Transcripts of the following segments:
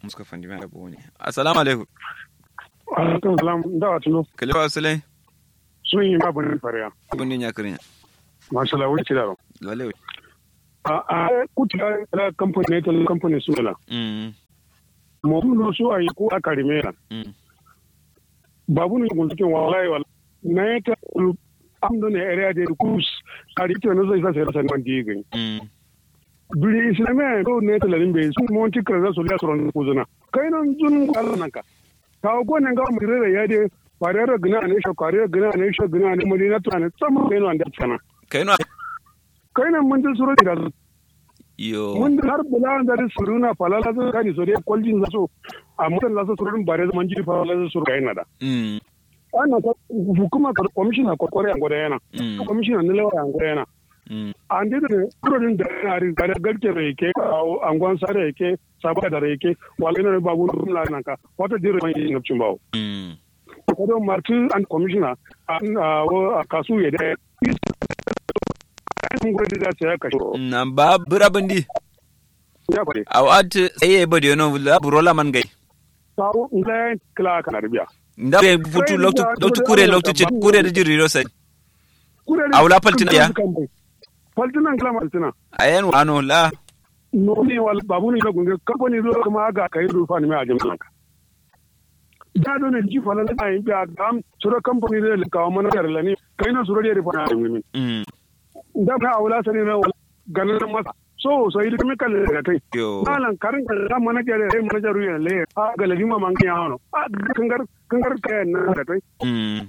muska fandi mai abu ne assalamu alaikum alaikum salam da wa tuno kalewa asalai sun yi babu ne fariya abin din ya kirin masha Allah wuce da lale a a kuti da kamfani ne tele kamfani su la mm mo mun su ayi ko aka rimela mm babu ne gun cikin wallahi wal na ta am do ne area de kus kari to no zai sa sai san man digi mm biri islamai ko ne tele rimbe su mon ti kra so la soron ko zuna kai nan jun Allah nan ka ka ko ne ga mu rere ya de farera gina ne sho kare gina ne sho gina ne mu na tana tsama kai no anda tsana kai no kai nan mun ji suro da yo mun har bula da da suruna falala zo kani so dai kwaljin zaso a mutan lasa surun bare zaman ji falala zo suru kai na da mm ana ta hukuma ka commissioner ko kore an goda yana mm commissioner ne lawa an goda yana mm an dai da kurorin da na ri da garke da yake an gwan sare yake sabaka da yake wala ina babu na nan ka wata dire mai yin cin bawo mm ko don martin and commissioner an a kasu ya da an goda da ta kashe na ba bura bandi ya fare awat sai ba de no la burola man gai sawo ngai kala kana biya nda be futu loktu loktu kure loktu ci kure da jiri ro sai Kurere- Aula Paltina ya? Paltina kila Paltina. ayan wano la No ni wal babu ni lagun ga company zo kuma ga kai rufa ni mai ajin ka. Da do ne ji falan da yin biya dam sura company da le kawo mana da lani kai na sura da rufa na min. mm Da ka aula sani na wal ganin masa. So so yi kuma kalle da kai. yo Malan karin da manager da manager ruya le a ga lagi ma man ya hano. A kangar kangar kai na da kai. mm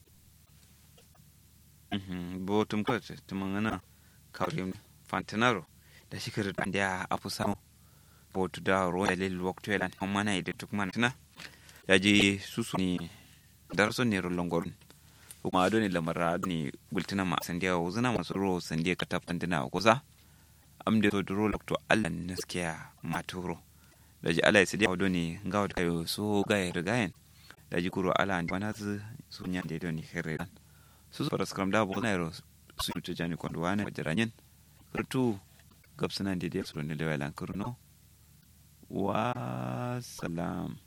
mhm botum ko tumangana kawrim fantanaro da shikir da afu samu botu da ro ya lel waktu elan amma na ide tuk man tana yaji susu ni darso ne ro longon kuma do ni lamara ni bultina ma sandiya wuzuna masu ro sandiya ka tafandina kusa amde to duro lokto Allah naskiya maturo daji Allah ya sidi do ni ngawo kayo so ga ya rigayen daji kuro Allah ni wana zu su nya de do ni khere su su paras kram da bo na ro su to jani kondo wana jaranyen kurtu gabsana de de su ne lewalan kurno wa salam